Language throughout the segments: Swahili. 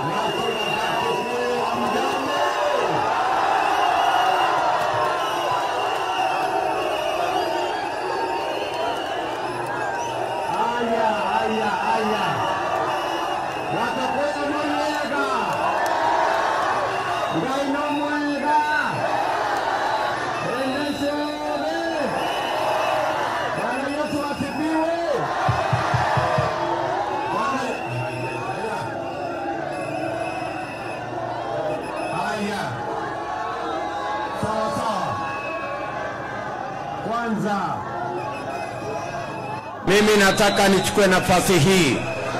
Haya, haya, haya. Watakwenda mwega. Ngai no mwega. Endeshe ore. Bwana Yesu asifiwe. Bwana- Haya. Sawa sawa. Kwanza Mimi nataka nichukue nafasi hii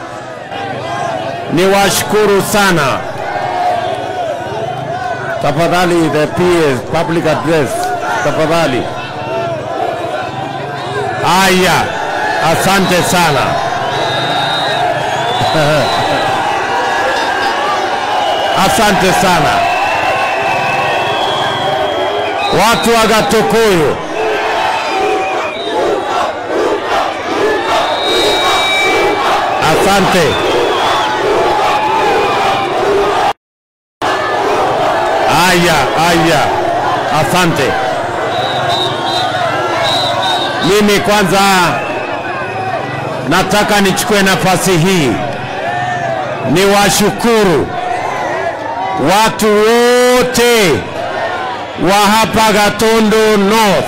niwashukuru sana. Tafadhali, the PS public address, tafadhali. Haya, asante sana. Asante sana watu wa Gatukuyu. Asante. Aya, aya, asante. Mimi kwanza nataka nichukue nafasi hii niwashukuru watu wote wa hapa Gatundu North.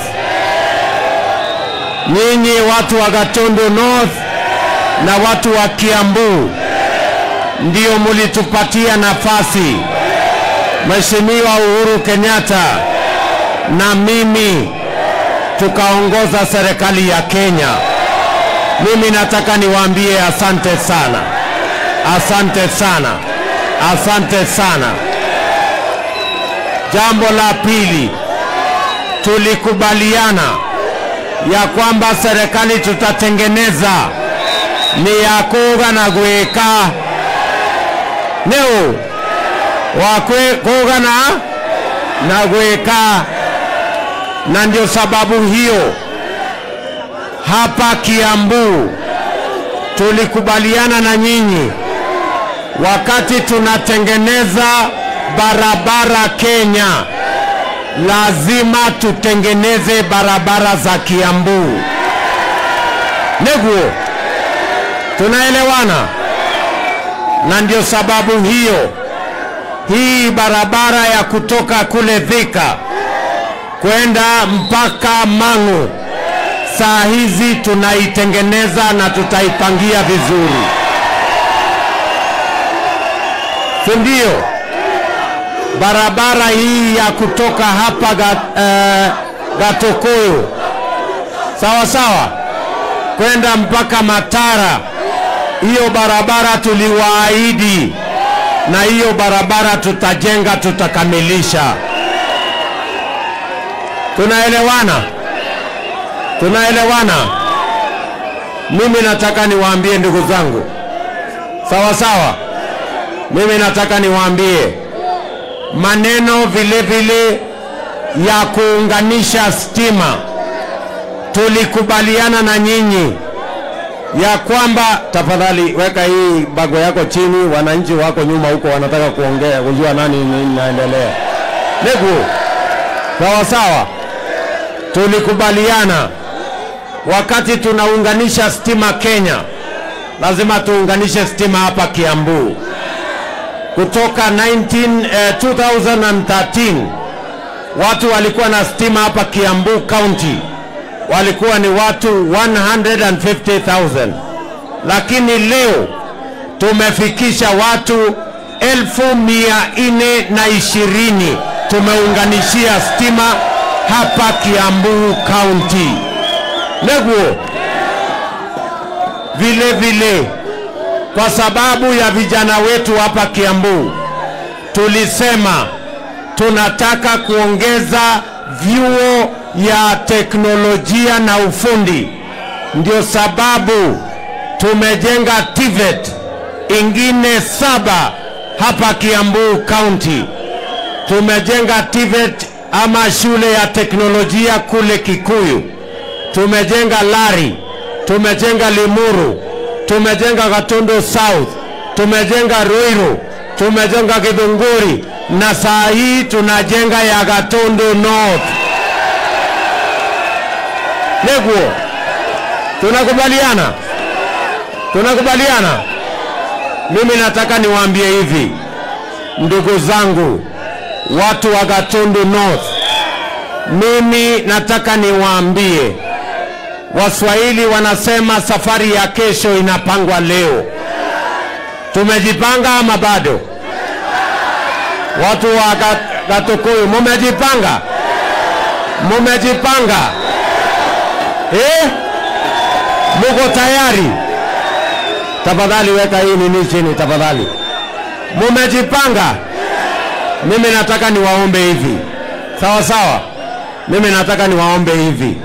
Nyinyi watu wa Gatundu North na watu wa Kiambu ndio mulitupatia nafasi, Mheshimiwa Uhuru Kenyatta na mimi tukaongoza serikali ya Kenya. Mimi nataka niwaambie asante sana, asante sana, asante sana. Jambo la pili, tulikubaliana ya kwamba serikali tutatengeneza ni ya kuga na gwika nĩũ wa kwe- kuga na na gwika na ndio sababu hiyo hapa Kiambu tulikubaliana na nyinyi wakati tunatengeneza barabara Kenya, lazima tutengeneze barabara za Kiambu. Neguo, tunaelewana? Na ndio sababu hiyo hii barabara ya kutoka kule Thika kwenda mpaka Mang'u saa hizi tunaitengeneza na tutaipangia vizuri, si ndio? Barabara hii ya kutoka hapa ga, eh, Gatukuyu sawa sawa kwenda mpaka Matara, hiyo barabara tuliwaahidi, na hiyo barabara tutajenga, tutakamilisha. Tunaelewana? Tunaelewana? Mimi nataka niwaambie ndugu zangu, sawa sawa. Mimi nataka niwaambie maneno vile vile ya kuunganisha stima, tulikubaliana na nyinyi ya kwamba, tafadhali weka hii bago yako chini, wananchi wako nyuma huko wanataka kuongea, kujua nani nini inaendelea. Negu, sawa sawa tulikubaliana wakati tunaunganisha stima Kenya, lazima tuunganishe stima hapa Kiambu. Kutoka 19, eh, 2013 watu walikuwa na stima hapa Kiambu County walikuwa ni watu 150,000, lakini leo tumefikisha watu elfu mia nne na ishirini tumeunganishia stima hapa Kiambu County. Neguo vile vile, kwa sababu ya vijana wetu hapa Kiambu, tulisema tunataka kuongeza vyuo ya teknolojia na ufundi. Ndio sababu tumejenga TVET ingine saba hapa Kiambu County. Tumejenga TVET ama shule ya teknolojia kule Kikuyu, tumejenga Lari, tumejenga Limuru, tumejenga Gatundu South, tumejenga Ruiru, tumejenga Githunguri na saa hii tunajenga ya Gatundu North. Neguo, tunakubaliana? Tunakubaliana? Mimi nataka niwaambie hivi, ndugu zangu, watu wa Gatundu North, mimi nataka niwaambie, Waswahili wanasema safari ya kesho inapangwa leo. Tumejipanga ama bado? Watu wa Gat- Gatukuyu, mumejipanga? Mumejipanga eh? Muko tayari? Tafadhali weka hii nini chini tafadhali. Mumejipanga? Mimi nataka niwaombe hivi, sawa sawa. Mimi nataka niwaombe hivi,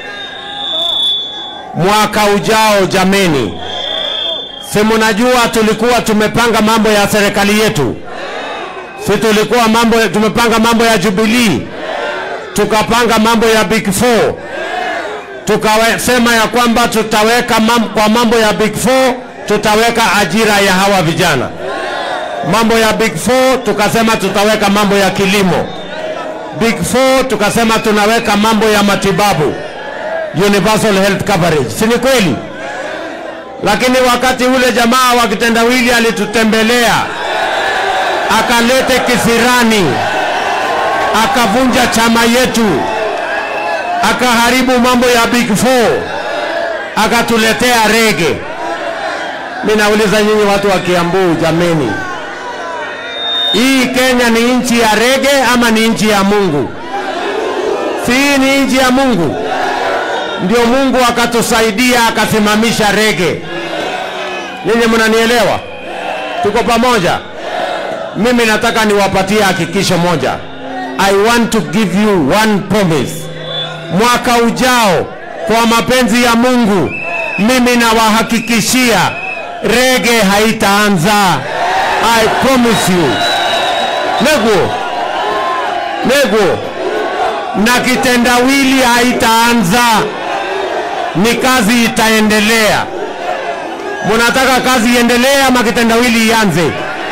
mwaka ujao, jameni, si mnajua tulikuwa tumepanga mambo ya serikali yetu, si tulikuwa mambo, tumepanga mambo ya Jubilee, tukapanga mambo ya Big Four, tukasema ya kwamba tutaweka mam, kwa mambo ya Big Four tutaweka ajira ya hawa vijana. Mambo ya Big Four tukasema tutaweka mambo ya kilimo. Big Four tukasema tunaweka mambo ya matibabu, universal health coverage, si ni kweli? Lakini wakati ule jamaa wa kitendawili alitutembelea akalete kisirani, akavunja chama yetu, akaharibu mambo ya Big Four, akatuletea rege. Mimi nauliza nyinyi watu wa Kiambu, jameni, hii Kenya ni nchi ya rege ama ni nchi ya Mungu? Si hii ni nchi ya Mungu? Ndio Mungu akatusaidia akasimamisha rege. Ninyi mnanielewa? Tuko pamoja? Mimi nataka niwapatie hakikisho moja. I want to give you one promise. Mwaka ujao kwa mapenzi ya Mungu, mimi nawahakikishia rege haitaanza. I promise you. Nego, nego, na kitendawili haitaanza, ni kazi itaendelea. Munataka kazi iendelee ama kitendawili ianze?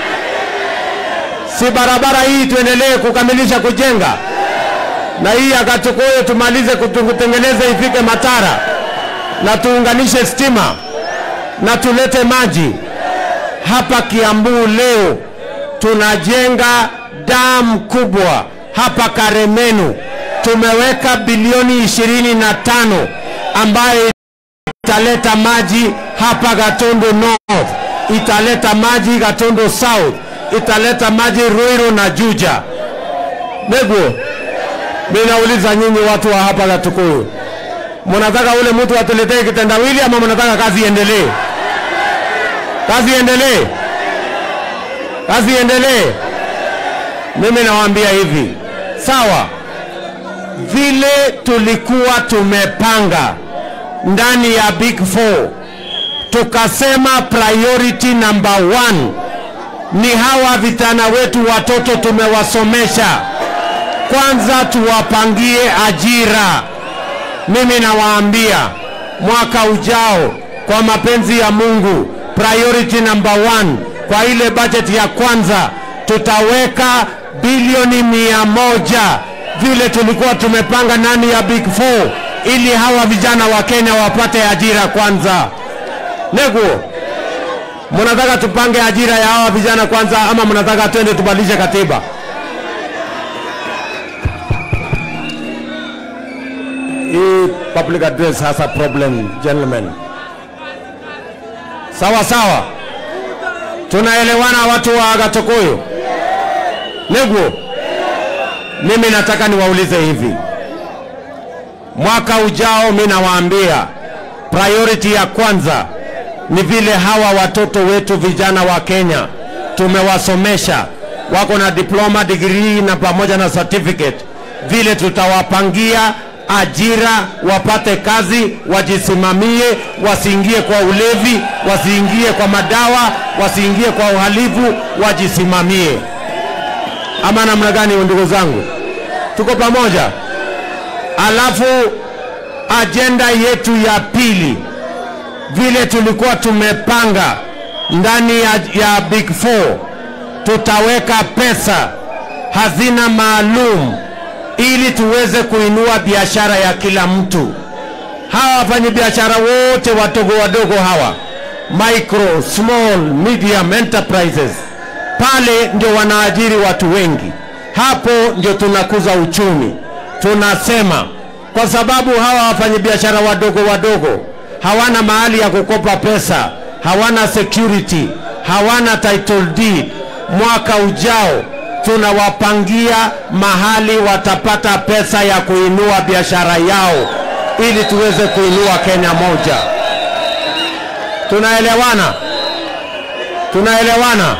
Si barabara hii tuendelee kukamilisha kujenga, na hii akachukue tumalize kutu- kutengeneza ifike Matara, na tuunganishe stima na tulete maji hapa Kiambu. Leo tunajenga damu kubwa hapa Karemenu, tumeweka bilioni ishirini na tano ambayo italeta maji hapa Gatundu North, italeta maji Gatundu South, italeta maji Ruiru na Juja. Neguo, mimi nauliza nyinyi watu wa hapa Gatukuyu, mnataka ule mtu atuletee kitendawili ama mnataka kazi iendelee? Kazi iendelee, kazi iendelee. Mimi nawaambia hivi, sawa, vile tulikuwa tumepanga ndani ya Big Four, tukasema priority number one ni hawa vijana wetu, watoto tumewasomesha, kwanza tuwapangie ajira. Mimi nawaambia mwaka ujao, kwa mapenzi ya Mungu, priority number one kwa ile budget ya kwanza tutaweka bilioni mia moja vile tulikuwa tumepanga ndani ya Big Four, ili hawa vijana wa Kenya wapate ajira kwanza. Neguo, mnataka tupange ajira ya hawa vijana kwanza ama mnataka twende tubadilishe katiba? Hii public address has a problem, gentlemen. Sawa sawa, tunaelewana watu wa Gatukuyu? Neguo, mimi nataka niwaulize hivi, mwaka ujao, mimi nawaambia priority ya kwanza ni vile hawa watoto wetu vijana wa Kenya tumewasomesha, wako na diploma, degree na pamoja na certificate, vile tutawapangia ajira, wapate kazi, wajisimamie, wasiingie kwa ulevi, wasiingie kwa madawa, wasiingie kwa uhalifu, wajisimamie. Ama namna gani, ndugu zangu? Tuko pamoja? Alafu ajenda yetu ya pili vile tulikuwa tumepanga ndani ya, ya Big Four tutaweka pesa hazina maalum ili tuweze kuinua biashara ya kila mtu. Hawa wafanyabiashara wote wadogo wadogo hawa, micro, small, medium enterprises, pale ndio wanaajiri watu wengi. Hapo ndio tunakuza uchumi. Tunasema kwa sababu hawa wafanyabiashara wadogo wadogo hawana mahali ya kukopa pesa, hawana security, hawana title deed. Mwaka ujao tunawapangia mahali watapata pesa ya kuinua biashara yao ili tuweze kuinua Kenya moja. Tunaelewana? Tunaelewana?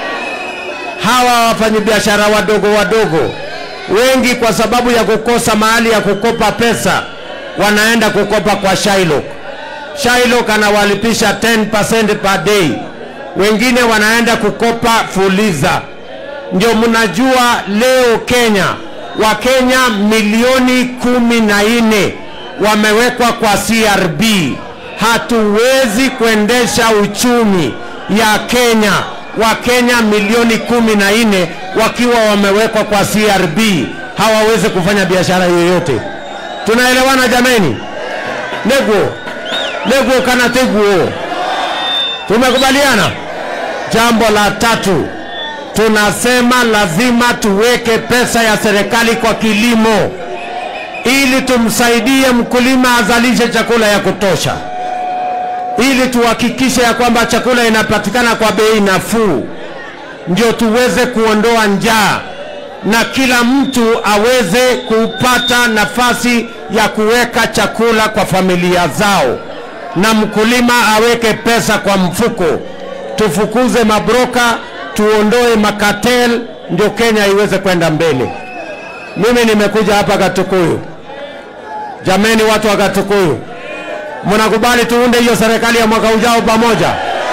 Hawa wafanyabiashara wadogo wadogo wengi, kwa sababu ya kukosa mahali ya kukopa pesa, wanaenda kukopa kwa Shylock. Shylock anawalipisha 10% per day, wengine wanaenda kukopa Fuliza. Ndio mnajua leo Kenya, Wakenya milioni kumi na nne wamewekwa kwa CRB. Hatuwezi kuendesha uchumi ya Kenya, Wakenya milioni kumi na nne wakiwa wamewekwa kwa CRB, hawawezi kufanya biashara yoyote. Tunaelewana jameni? Nego nego kana teguo, tumekubaliana. Jambo la tatu, tunasema lazima tuweke pesa ya serikali kwa kilimo ili tumsaidie mkulima azalishe chakula ya kutosha, ili tuhakikishe ya kwamba chakula inapatikana kwa bei nafuu, ndio tuweze kuondoa njaa na kila mtu aweze kupata nafasi ya kuweka chakula kwa familia zao, na mkulima aweke pesa kwa mfuko. Tufukuze mabroka, tuondoe makatel, ndio Kenya iweze kwenda mbele. Mimi nimekuja hapa Katukuyu. Jameni, watu wa Katukuyu, mnakubali tuunde hiyo serikali ya mwaka ujao pamoja?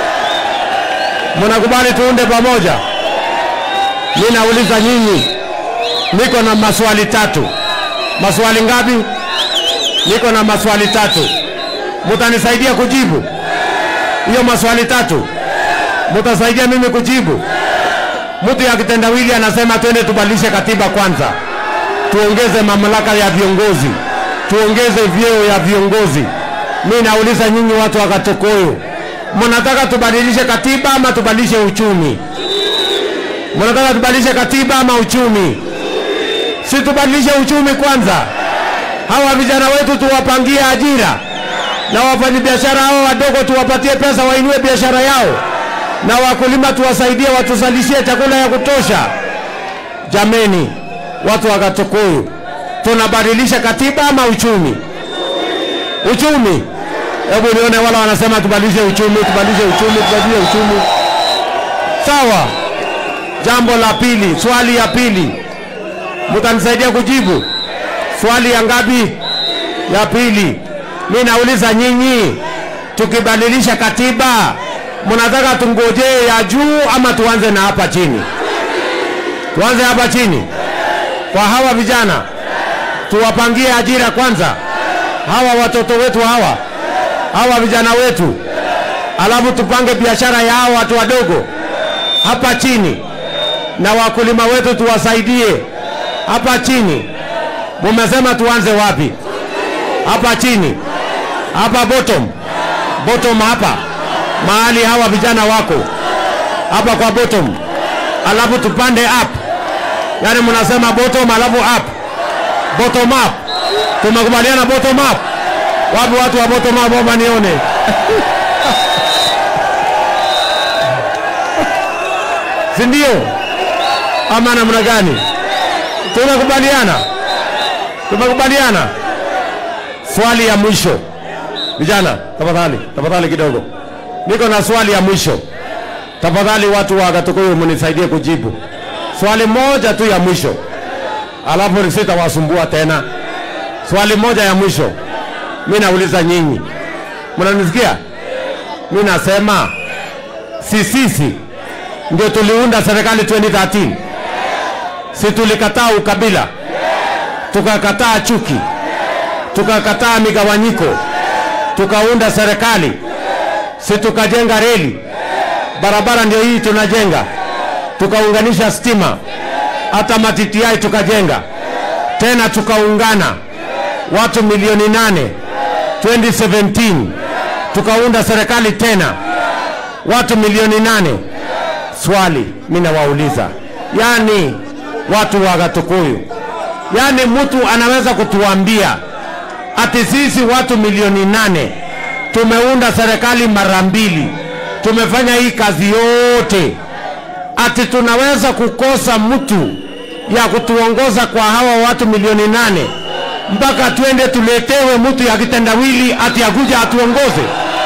Mnakubali tuunde pamoja? Mimi nauliza nyinyi, niko na maswali tatu. Maswali ngapi? Niko na maswali tatu. Mutanisaidia kujibu hiyo maswali tatu? Mutasaidia mimi kujibu? Mtu ya kitendawili anasema twende tubadilishe katiba kwanza, tuongeze mamlaka ya viongozi, tuongeze vyeo ya viongozi. Mi nauliza nyinyi watu wa Katukuyu, mnataka tubadilishe katiba ama tubadilishe uchumi? Mnataka tubadilishe katiba ama uchumi? Si tubadilishe uchumi kwanza. Hawa vijana wetu tuwapangie ajira, na wafanyabiashara hao wadogo tuwapatie pesa wainue biashara yao, na wakulima tuwasaidie watuzalishie chakula ya kutosha. Jameni, watu wa Katukuyu, tunabadilisha katiba ama uchumi? Uchumi. Hebu nione wala wanasema tubadilishe uchumi, tubadilishe uchumi, tubadilishe uchumi. Sawa. Jambo la pili, swali ya pili, mtanisaidia kujibu swali ya ngapi? Ya pili. Mi nauliza nyinyi, tukibadilisha katiba, mnataka tungojee ya juu ama tuanze na hapa chini? Tuanze hapa chini kwa hawa vijana, tuwapangie ajira kwanza, hawa watoto wetu hawa hawa vijana wetu, alafu tupange biashara ya hawa watu wadogo hapa chini, na wakulima wetu tuwasaidie hapa chini. Mumesema tuanze wapi? Hapa chini, hapa bottom, bottom hapa mahali hawa vijana wako hapa kwa bottom, alafu tupande up. Yani mnasema bottom alafu up, bottom up. Tumekubaliana bottom up. Wapi watu wa bottom up? Omba nione. si ndio? Ama namna gani? Tumekubaliana, tumekubaliana. Swali ya mwisho, vijana, tafadhali, tafadhali kidogo, niko na swali ya mwisho. Tafadhali watu wa Katukuyu mnisaidie kujibu swali moja tu ya mwisho, alafu sitawasumbua tena. Swali moja ya mwisho, mi nauliza nyinyi, mnanisikia? Mi nasema si sisi ndio tuliunda serikali 2013 si tulikataa ukabila, tukakataa chuki, tukakataa migawanyiko, tukaunda serikali, si tukajenga reli, barabara ndio hii tunajenga, tukaunganisha stima, hata matitiai tukajenga tena, tukaungana watu milioni nane 2017 tukaunda serikali tena watu milioni nane. Swali mimi nawauliza, yani watu wa Gatukuyu, yani mtu anaweza kutuambia ati sisi watu milioni nane tumeunda serikali mara mbili, tumefanya hii kazi yote, ati tunaweza kukosa mtu ya kutuongoza kwa hawa watu milioni nane mpaka twende tuletewe mtu ya kitendawili ati akuja atuongoze?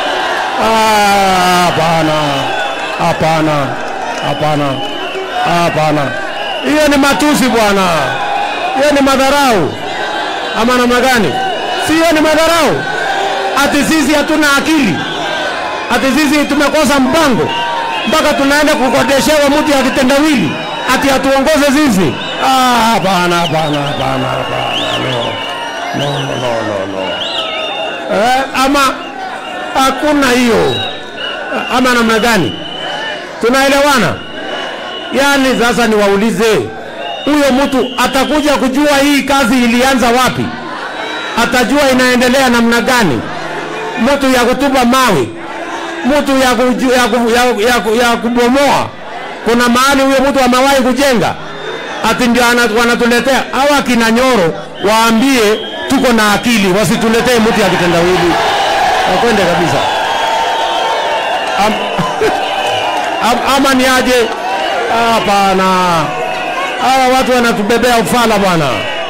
Ah, Hapana, hapana, hapana, hapana. Hiyo ni matusi bwana, hiyo ni madharau ama namna gani? Si hiyo ni madharau? Ati sisi hatuna akili, ati sisi tumekosa mpango mpaka tunaenda kukodeshewa mtu ya kitendawili ati atuongoze sisi? Ah, Hapana, hapana, hapana, hapana, no, no, no, no, no. Eh, ama hakuna hiyo ama namna gani? Tunaelewana? Yaani sasa niwaulize, huyo mtu atakuja kujua hii kazi ilianza wapi? Atajua inaendelea namna gani? Mtu ya kutupa mawe, mtu ya, kuju, ya, ku, ya, ya, ku- ya kubomoa, kuna mahali huyo mtu amewahi kujenga, ati ndio ana- wanatuletea hawa kina Nyoro, waambie tuko na akili, wasituletee mtu ya kitendawili, wakwende kabisa. Am, am, ama ni aje? Hapana, hawa watu wanatubebea ufala bwana.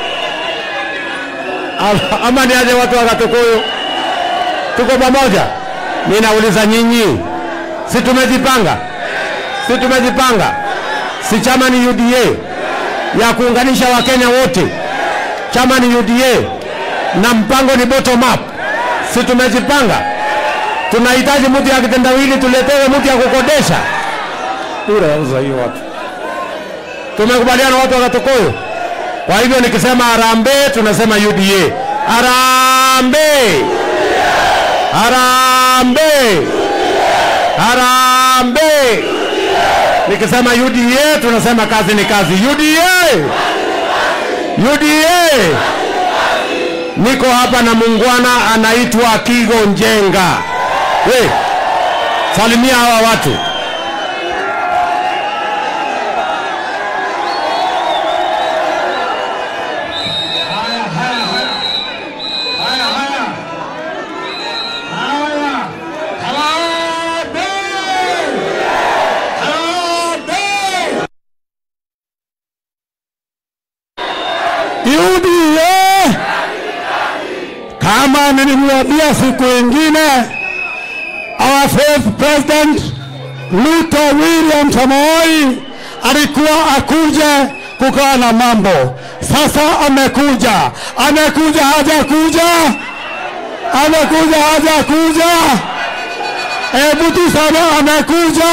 Ama- Ama ni aje watu wa Gatukuyu? Tuko pamoja? Mimi nauliza nyinyi, si tumejipanga? Si tumejipanga? Si chama ni UDA ya kuunganisha Wakenya wote, chama ni UDA na mpango ni bottom up. Si tumejipanga? Tunahitaji mtu ya kitendawili, tuletewe mtu ya kukodesha. Bure yauza hiyo watu. Tumekubaliana watu wa Gatukuyu. Kwa hivyo nikisema harambee, tunasema UDA. Harambee! Harambee! Harambee! Nikisema UDA tunasema kazi ni kazi. UDA! UDA! Niko hapa na muungwana anaitwa Kigo Njenga. We, salimia hawa watu. Haya, haya, haya. Haya, haya. Haya. Harambee! Harambee! UDA kama nilimwambia siku ingine, our fourth president Ruto William Samoei alikuwa akuje kukaa na mambo. Sasa amekuja, amekuja hajakuja, amekuja hajakuja, hebu tuseme amekuja.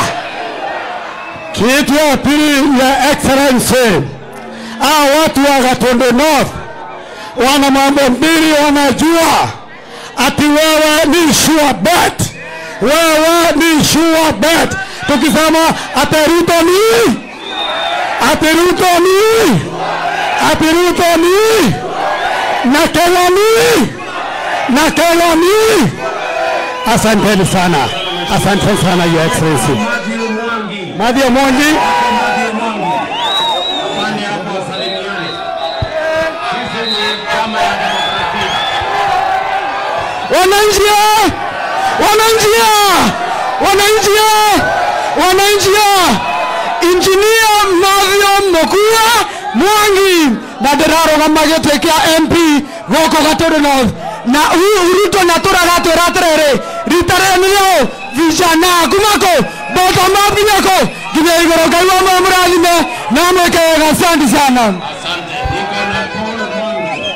Kitu ya pili ya excellency Hao watu wa Gatundu North wana mambo mbili wanajua, ati wewe ni sure bet, wewe ni sure bet. Tukisema ati Ruto ni ati Ruto ni ati Ruto ni na Kenya ni na Kenya ni. Asanteni sana, asanteni sana your excellency. Matthew Mwangi. Madhia Mwangi. Matthew Mwangi. Afanye hapo wasalimiane. Sisi ni chama ya demokrasia. wananchi wananchi wananchi wananchi injinia Mathio Mukua Mwangi na ndĩrarũgama gĩtĩ kĩa MP gũkũ Gatũndũ North na Ru- Ruto natũraga twĩra atĩrĩrĩ rita rĩrĩ nĩrĩo vijana kumako bottom up nginyako nginya igũrũ Ngai wa muoyo mũrathime na mwĩke wega asante sana Asante. Niko na Paul Mwangi.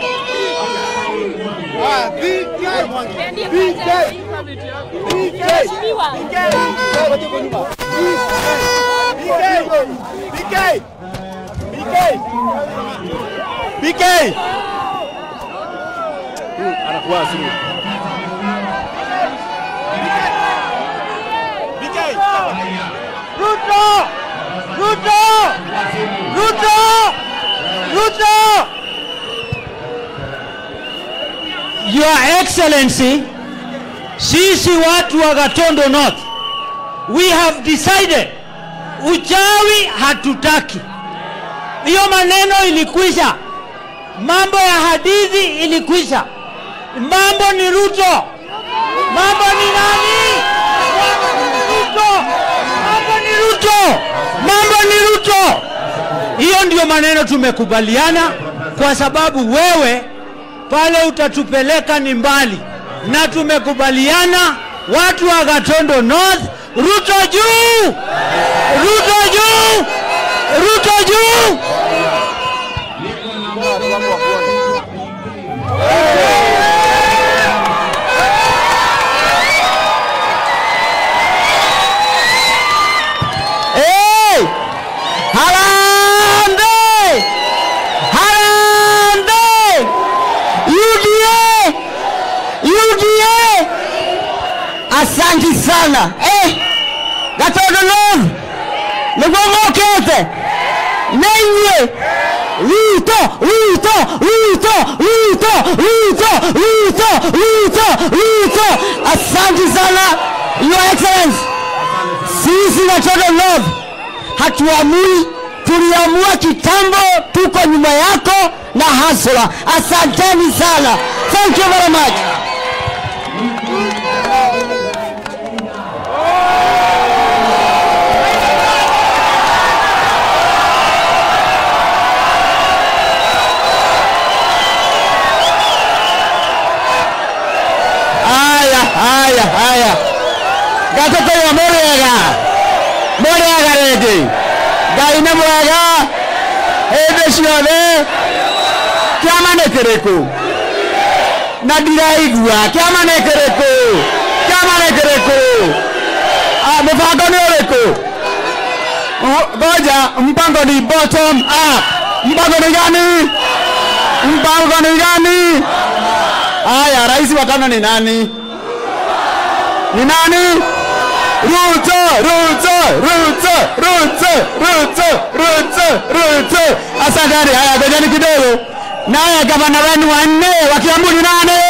Your Excellency, sisi watu wa Gatondo North, we have decided uchawi hatutaki. Hiyo maneno ilikwisha, mambo ya hadithi ilikwisha, mambo ni Ruto, mambo ni nani? Ruto, mambo ni Ruto, mambo ni Ruto. Hiyo ndio maneno tumekubaliana, kwa sababu wewe pale utatupeleka ni mbali, na tumekubaliana watu wa Gatondo North, Ruto juu, Ruto juu, Ruto juu. Hey! Harambee! Harambee! UDA! UDA! Asanti sana. Eh! Gatondo North! Nigomokete! Nenye! Ruto! Ruto! Ruto! Ruto! Ruto! Ruto! Ruto! Ruto! Asanti sana, Your Excellency! Sisi Gatondo North hatuamui, tuliamua kitambo, tuko nyuma yako na hasla. Asanteni sana, thank you very much. Haya, haya, haya, gatoto wa Murega, Murega rĩngĩ, Ngai nĩ mwega hĩndĩ ciothe. Kĩama nĩ kĩrĩkũ? Na ndiraigua kĩama nĩ kĩrĩkũ? Kĩama nĩ kĩrĩkũ? Ah, Mũbango nĩ ũrĩkũ? Oh, Ngoja, mpango ni bottom up. Mpango ni gani? Mpango ni gani? Haya, rais wa tano ni nani? Ni nani? Ruto, Ruto, Ruto, Ruto, Ruto, Ruto, Ruto. Asanteni. Haya, ngojeni kidogo. Naye gavana wenu wa nne wa Kiambu ni nani?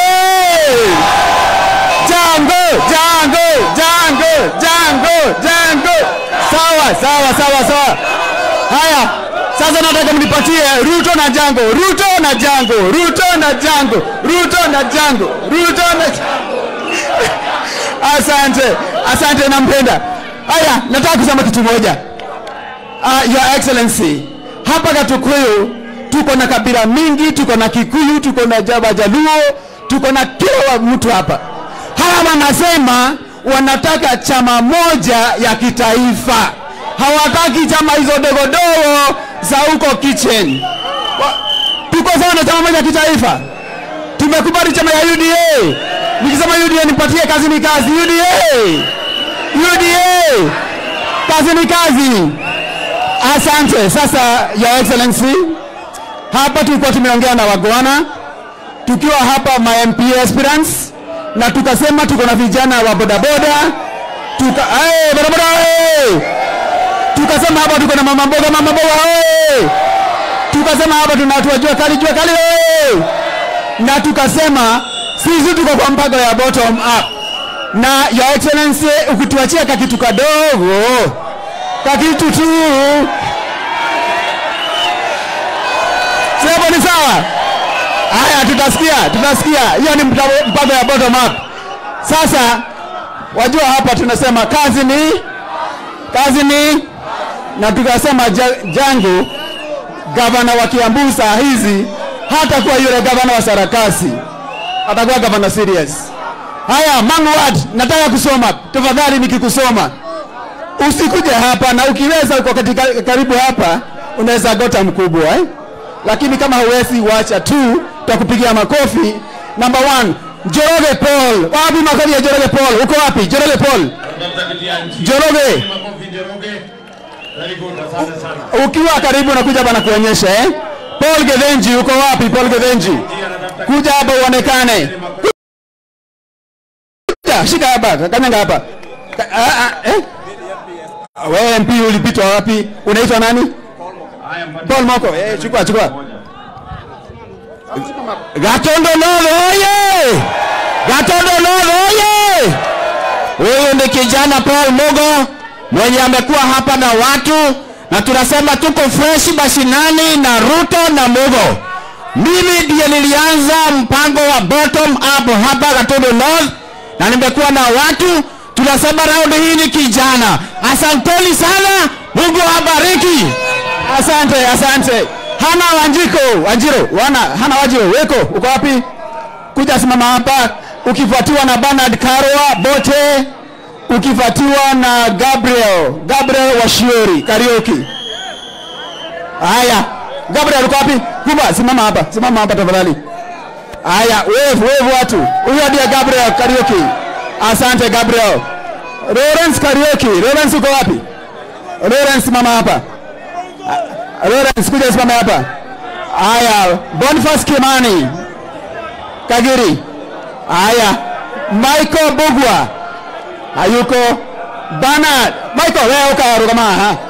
Jango, Jango, Jango, Jango, Jango. Sawa, sawa, sawa, sawa. Haya, sasa nataka mnipatie Ruto na Jango, Ruto na Jango, Ruto na Jango, Ruto na Jango, Ruto na Asante, asante, nampenda. Haya, nataka kusema kitu moja. Uh, Your Excellency, hapa Gatukuyu tuko na kabila mingi, tuko na Kikuyu, tuko na Jaba Jaluo, tuko na kila wa mtu hapa. Hawa wanasema wanataka chama moja ya kitaifa, hawataki chama hizo dogodogo za huko kitchen. Wa- Tuko sawa na chama moja ya kitaifa, tumekubali chama ya UDA. Nikisema UDA nipatie kazi ni kazi. UDA, UDA, kazi ni kazi. Asante. Sasa Your Excellency, hapa tulikuwa tumeongea na wagwana tukiwa hapa ma MP aspirants na tukasema tuko na vijana wa bodaboda tuka hey, bodaboda hey! tukasema hapa tuko na mama mboga mama mboga hey! tukasema hapa tuna watu wa jua kali jua kali hey! na tukasema sisi tuko kwa mpango ya bottom up na Your Excellency ukituachia kakitu kadogo kakitu tu Sebo ni sawa? Haya, tutasikia, tutasikia. Hiyo ni mta- mpango ya bottom up. Sasa wajua, hapa tunasema kazi ni kazi ni, na tukasema ja, jangu gavana wa Kiambu saa hizi hata kuwa yule gavana wa Sarakasi, atakuwa gavana serious. Haya, Mangwad, nataka kusoma tafadhali, nikikusoma usikuje hapa, na ukiweza uko katika karibu hapa, unaweza gota mkubwa eh? Lakini kama huwezi, wacha tu, tutakupigia makofi. Number one, Njoroge Paul. Wapi makofi ya Njoroge Paul? Uko wapi Njoroge Paul? Njoroge, Makofi Njoroge. Very good, asante sana. ukiwa karibu nakuja hapa na kuonyesha eh? Paul Gethenji, uko wapi Paul Gethenji? Njia anatafuta Kuja hapa uonekane. Kuja, shika hapa, kanyanga hapa. Ka- ah, ah, eh? Wewe MP ulipitwa wapi? Unaitwa nani? haya mpate Paul Moko. Eh, chukua chukua. Gatondo North oye! Gatondo North oye! Huyu ni kijana Paul Mugo mwenye amekuwa hapa na watu na tunasema tuko fresh mashinani na Ruto na Mugo. Mimi ndiye nilianza mpango wa bottom up hapa Gatondo North na nimekuwa na watu. Tunasema raundi hii ni kijana. Asanteni sana, Mungu awabariki. Asante, asante. Hana Wanjiko, Wanjiro, wana Hana Wanjiro, weko uko wapi? Kuja simama hapa, ukifuatiwa na Bernard Karwa Bote, ukifuatiwa na Gabriel, Gabriel Washiori Karaoke. Haya, Gabriel uko wapi? Kuba, simama hapa, simama hapa tafadhali. Haya, wave, wave watu. Huyo ndiye Gabriel Karaoke. Asante Gabriel. Lawrence Karaoke, Lawrence uko wapi? Lawrence simama hapa. Lawrence kuja simama hapa. Haya, Boniface Kimani. Kagiri. Haya, Michael Bugwa. Hayuko. Bernard, Michael wewe ukaruka maha.